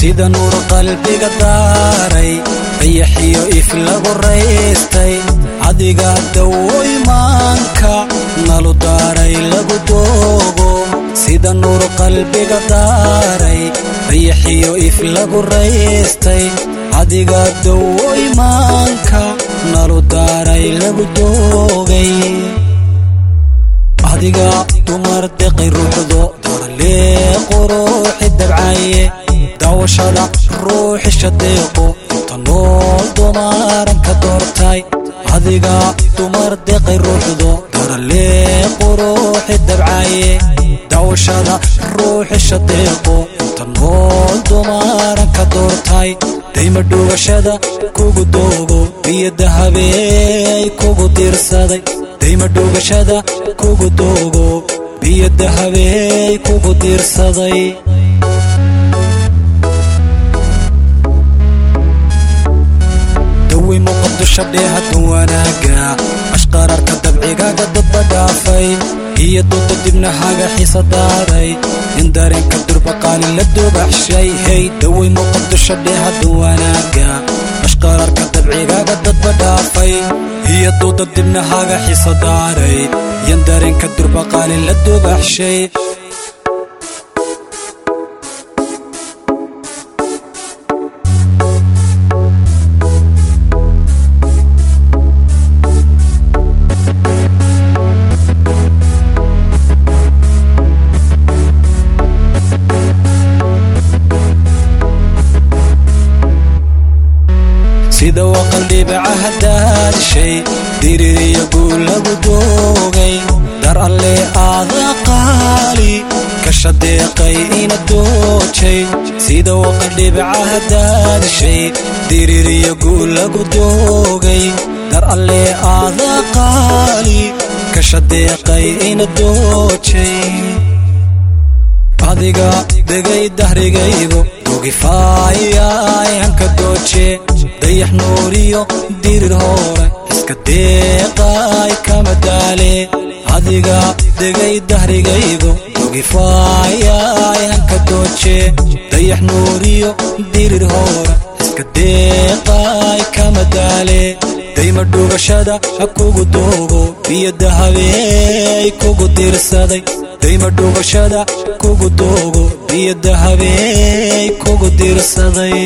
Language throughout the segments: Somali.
sida nuur qalbiga daaray dayaxiyo if lagu raystay adiga dawo imaanka nalu daaray lagu doogo sida nuur qalbiga daaray dayaxiyo if lagu raystay adiga dawo imaanka nalu daaray lagu doogay adiga dumar deqay ruuxdo doorlee quruuxi dabcaye daawashada ruuxi shadeeqo inta nool dumaaran ka doortay adiga dumar deqay ruuxdo doorlee quruuxi dabcaye daawashada ruuxi shadeeqo inta nool dumaaran ka doortay dayma dhuugashada kugu doogo biyo dahabeey kugu diirsaday dayma dhuugashada kugu doogo biyo dahabeey kugu diirsaday dawi muqadisho dheehaddan wanaaga ashqararka dabcigaaga dadba dhaafay iyo dooda dibnahaga xiisa daaray in dareenka durbaqaali la dubaxshay hey daway muqadisho dheehaddan wanaaga ashqararka dabcigaaga dadba dhaafay iyo dooda dibnahaga xiisa daaray yan dareenka durbaqaali la dubaxshay sida waqal dhibacaha daadishay diririya guul lagu doogay dar alle aada qaali ka shadeeqay ina doojay sida waqal dhibacaha daadishay diririya guul lagu doogay dar alle aada qaali ka shadeeqay ina doojay adiga degay dahrigaygu dogifaayay hanka dooje dayax nuuriyo dirir hoore iska deeqay kama daale adiga degay dahrigaygu dogifaayay hanka dooje dayax nuuriyo dirir hoore iska deeqay kama daale dayma dhuugashada ha kugu doogo biyo dahabeey kugu diirsaday dayma dhuugashada kugu doogo biyo dahabeey kugu diirsaday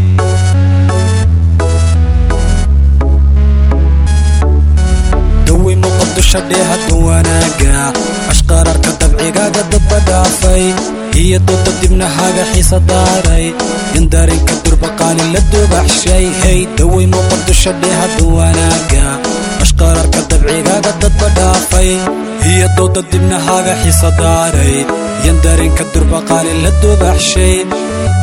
dawi muqadisho dheehaddan wanaaga ashqararka dabcigaaga dadba dhaafay iyo dooda dibnahaga xiisa daaray in dareenka durbaqaali la dubaxshay hey daway muqadisho dheehaddan wanaaga ashqararka dabcigaaga dadba dhaafay iyo dooda dibnahaga xiisa daaray yan dareenka durbaqaali la dubaxshay